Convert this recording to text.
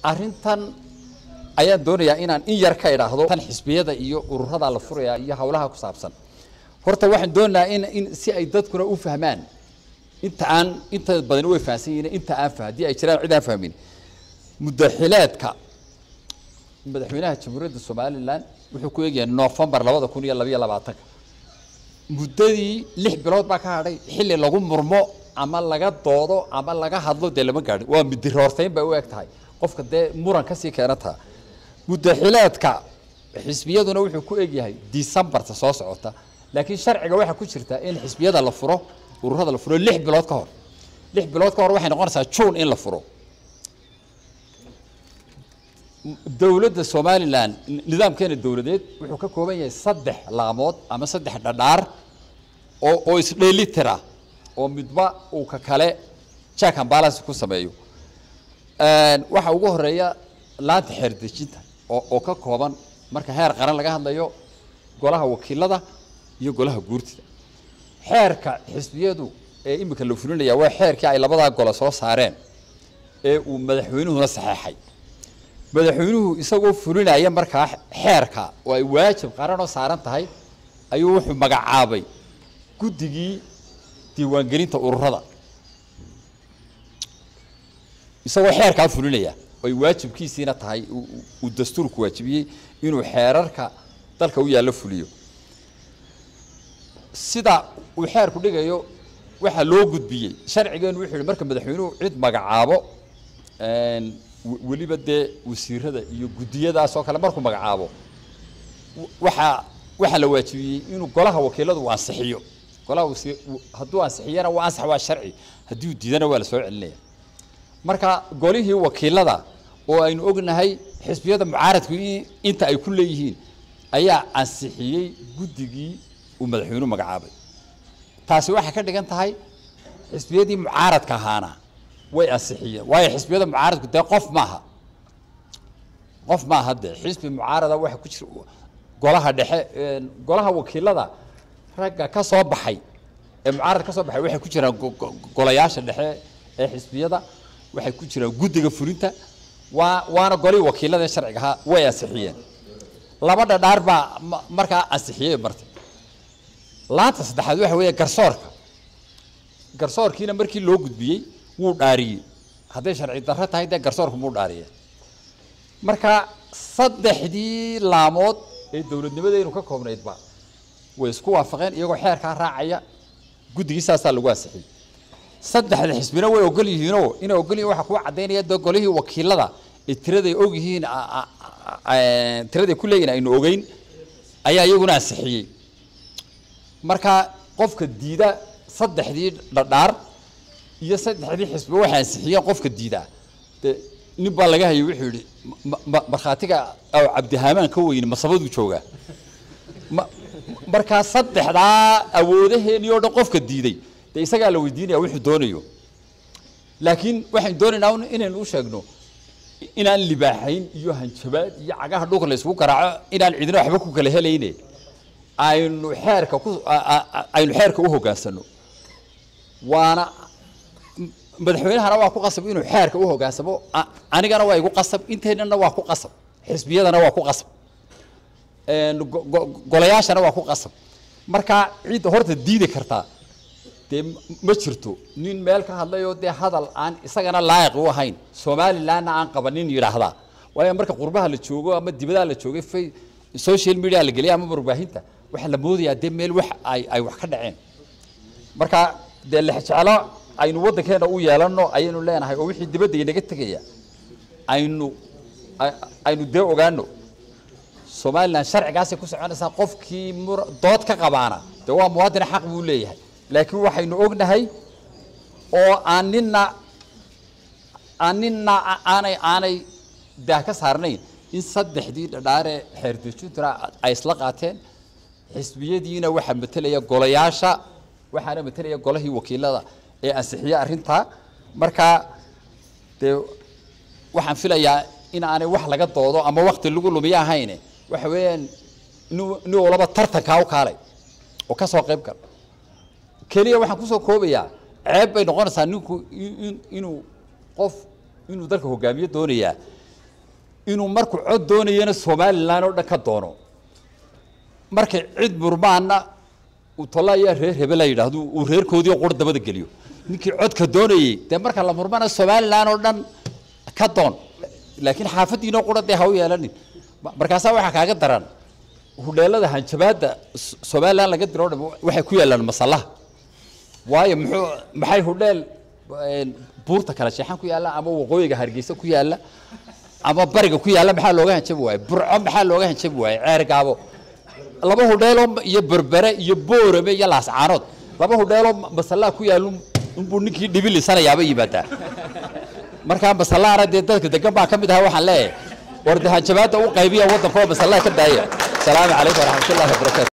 arrintan ayaan doonayaa inaan in yar ka idhaahdo tan xisbiyada iyo ururada la furaya iyo hawlaha ku saabsan horta waxaan doonayaa in in si ay dadkuna u fahmaan inta aan inta badan way fahamsan yihiin inta aan fah haddii ay jiraan cid aan fahmin mudaxileedka madaxweynaha jamhuuriyadda somalilan wuxuu ku eegyahay noofembar labada kun iyo labayo labaatanka muddadii lix bilood baa ka hadhay xilli lagu murmo ama laga doodo ama laga hadlo dee lama gaadhin waa midiroorteyn bay u eg tahay qofka dee muran kasii keenantaa mudaxileedka xisbiyaduna wuxuu ku egyahay decembarta soo socota laakiin sharciga waxaa ku jirta in xisbiyada la furo ururada la furo lix bilood ka hor lix bilood ka hor waxay noqonaysaa june in la furo dowladda somalilan nidaamkeena dowladeed wuxuu ka kooban yahay saddex laamood ama saddex dhadhaar oo oo isdheelitira oo midba uu ka kale jack and balance ku sameeyo waxaa ugu horeeya laanta xeerdejinta oo oo ka kooban marka heer qaran laga hadlayo golaha wakiilada iyo golaha guurtida xeerka xisbiyadu ee imika la fulinaya waa xeerkii ay labadaa gole soo saareen ee uu madaxweynuhuna saxeexay madaxweynuhu isagoo fulinaya markaa xeerka oo ay waajib qaranoo saaran tahay ayuu wuxuu magacaabay guddigii diiwaangelinta ururada isagoo xeerkaa fulinaya oo ay waajibkiisiina tahay uu dastuurku waajibiyey inuu xeerarka dalka u yaallo fuliyo sida uu xeerku dhigayo waxaa loo gudbiyey sharcigeenu wuxuu yihi marka madaxweynuhu cid magacaabo weliba dee wasiirada iyo guddiyadaas oo kale markuu magacaabo waxaa waxaa la waajibiyey inuu golaha wakiiladu uu ansixiyo golaha wasi hadduu ansixiyana waa ansax waa sharci haddii uu diidana waa la soo celinaya marka golihii wakiilada oo aynu ognahay xisbiyada mucaaradku inta ay ku leeyihiin ayaa ansixiyey guddigii uu madaxweynuhu magacaabay taasi waxay ka dhigan tahay xisbiyadii mucaaradka ahaana way ansixiyeen waayo xisbiyada mucaaradku dee qof maaha qof maaha dee xisbi mucaarada waxa ku jira golaha dhexe golaha wakiilada ragga ka soo baxay ee mucaarad ka soo baxay waxay ku jiraan golayaasha dhexe ee xisbiyada waxay ku jiraan guddiga fulinta waa waana golihii wakiilada ee sharciga ahaa way ansixiyeen laba dhadhaar baa markaa ansixiyey martay laanta saddexaad waxa weeye garsoorka garsoorkiina markii loo gudbiyey wuu dhaariyey hadday sharci darro tahay dee garsoorku muu dhaariyeen marka saddexdii laamood ee dowladnimadeynu ka koobnaydba way isku waafaqeen iyagoo xeerkaa raacaya guddigii saasaa lagu ansixiyey saddexda xisbina way ogol yihiinoo inay ogol yihin waxaa kuu caddaynaya dee golihii wakiilada ee tiraday og yihiin tiraday ku leeyihin aynu ogeyn ayaa iyaguna ansixiyey marka qofka diida saddexdii dhadhaar iyo saddexdii xisbi waxay ansixiyeen qofka diidaa de nin baa laga hayay wuxuu yihi markhaatiga aw cabdihaamaan ka weyne masabaduu joogaa ma markaa saddexdaa awoodaheenii oo dhan qofka diiday dee isagaa la weydiinaya wuxuu doonayo laakiin waxaynu doonaynaa inaynu u sheegno inaan libaaxayn iyo hanjabaad iyo cagaha dhulka la isugu garaaco inaan cidina waxba ku kala helayne aynu xeerka ku aynu xeerka u hoggaansano waana madaxweynahana waa ku qasab inuu xeerka u hoggaansamo anigana waa igu qasab inteennana waa ku qasab xisbiyadana waa ku qasab golayaashana waa ku qasab marka cidda horta diidi kartaa dee ma jirto nin meel ka hadlayoo dee hadal aan isagana laayiq u ahayn somalilandna aan qabanin yidhaahdaa waayo marka qurbaha la joogo ama dibadaha la joogay fa social media la geliya ama warbaahinta waxaa la moodayaa dee meel wax ay ay wax ka dhaceen marka dee lexjeclo aynu waddankeena u yeelano ayaynu leenahay oo wixii dibadda inaga tegaya aynu aynu dee ogaano somaliland sharcigaasay ku soconaysaa qofkii mur dood ka qabaana dee waa muwaadina xaq buu leeyahay laakiin waxaynu ognahay oo aan nina aan nina aanay aanay daah ka saarnayn in saddexdii dhadhaaree xeerdejintuna ay isla qaateen xisbiyadiina waxaa matelaya golayaasha waxaana matelaya golahii wakiilada ee ansixiye arrintaa marka dee waxaan filayaa in aanay wax laga doodo ama wakti lagu lumiyo ahayne waxa weeyaan nin walaba tartankaa u kaalay oo ka soo qayb gal keliya waxaan kusoo koobayaa ceeb bay noqonaysaa ninku inuu qof inuu dalka hogaamiye doonayaa inuu markuu cod doonayana somalilan oo dhan ka doono markay cid murmaana uu tolaya reer hebel la yidhaahdo uu reerkoodii qur dabada geliyo ninkii codka doonayey dee marka la murmana somalilan oo dhan ka doon laakiin xaafadiinoo qura dee ha u yeelanin markaasaa waxaa kaaga daran hudheelada hanjabaadda somalilan laga diro o dham waxay ku yaalaan masallaha waayo muxuu maxay hudheel buurta kala sheexan ku yaalla ama waqooyiga hargeysa ku yaalla ama bariga ku yaalla maxaa looga hanjabi waaye burco maxaa looga hanjabi waaye ceer gaabo laba hudheeloo iyo berbere iyo boorame iyo laascaanood laba hudheeloo masallaha ku yaallu unbuu ninkii dhibilisanayaaba yimaadaa markaa masallahana dee dadka degan baa ka mid ahaa waxaan leeyahay war de hanjabaadda u qaybiya waddanka oo masallaha ka daaya asalaamu calaykum waraxmatullahi wabarakatu